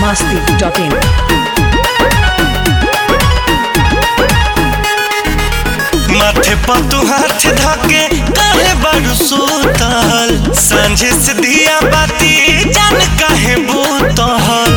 masti.in. माथे पर तू हाथ धके काहे बारू सुतल सांझे से दिया बाती जान काहे बूतल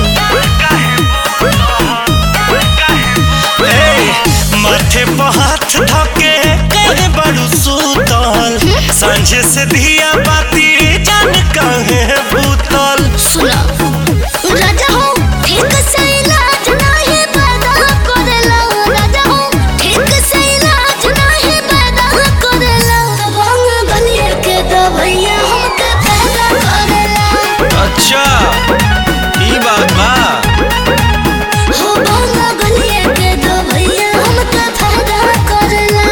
ए, माथे पर हाथ धके काहे बारू सुतल सांझे से दिया बाती जान काहे बूतल सुना राजा हो ठीक से इलाज नाही पैदा करेला राजा हो ठीक से इलाज नाही पैदा करेला भंग गलिए के दवैया हमके पैदा करेला अच्छा ई बात बा हो भंग गलिए के दवैया हमके पैदा करेला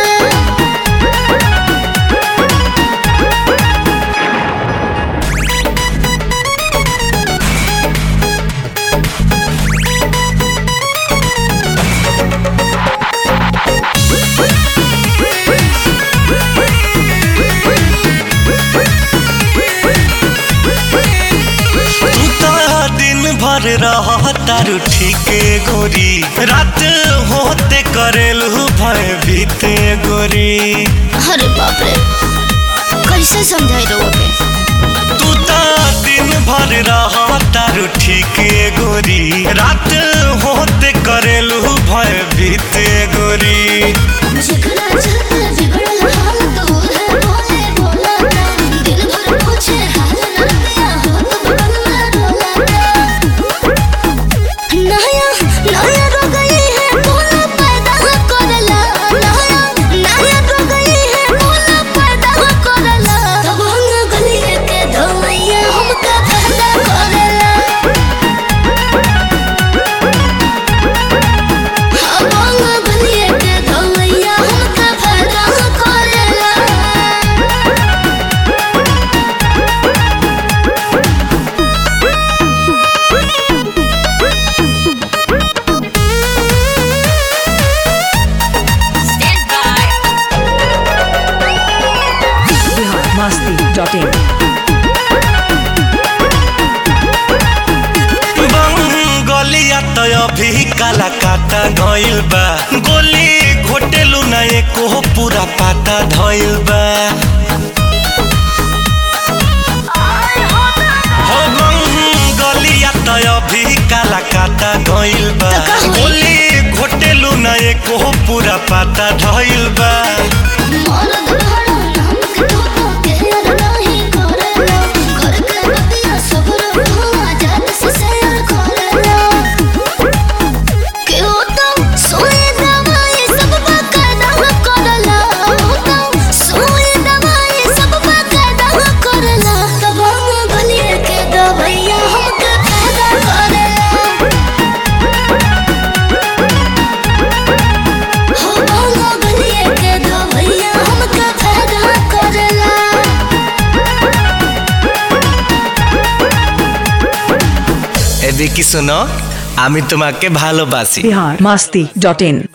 तू तो दिन भर रह तारू ठीके गोरी रात होते करेलू भय बीते गोरी अरे बाप रे कैसे समझाई रहो के तू तो दिन भर रह तारू ठीके गोरी रात होते करेलू भय बीते गोरी जिगरा चलते बिगड़ल हाल तो है बोले बोला ना दिल भर पूछे हाल ना दिया हो तो बगल में डोला ना नया नया रो गई है बोला पैदा करला नया नया रो गई है बोला पैदा करला तब हम गली के धोइया हमका पैदा करला हम गली के धोइया हमका पैदा करला Bihar masti.in. गलिया तो अभी काला काटा गइल बा गोली घोटेलू ना एको पूरा पाता धइल बा हो गलिया तो अभी काला काटा गइल बा तो का होई? गोली घोटेलू ना एको पूरा पाता धइल बा मरद भरा नाम के तो के यार नहीं करेला घर के बतिया सब रहुआ जात से शेयर करेला के हो तो सोए दवाई सब बकायदा करेला हो तो सोए दवाई सब बकायदा करेला तब हम गलिए के दवाइया हमके फायदा करेला हो भांगा गलिए के दवैया हमके फायदा करेला এদিকে শোনো আমি তোমাকে ভালোবাসি Bihar masti.in.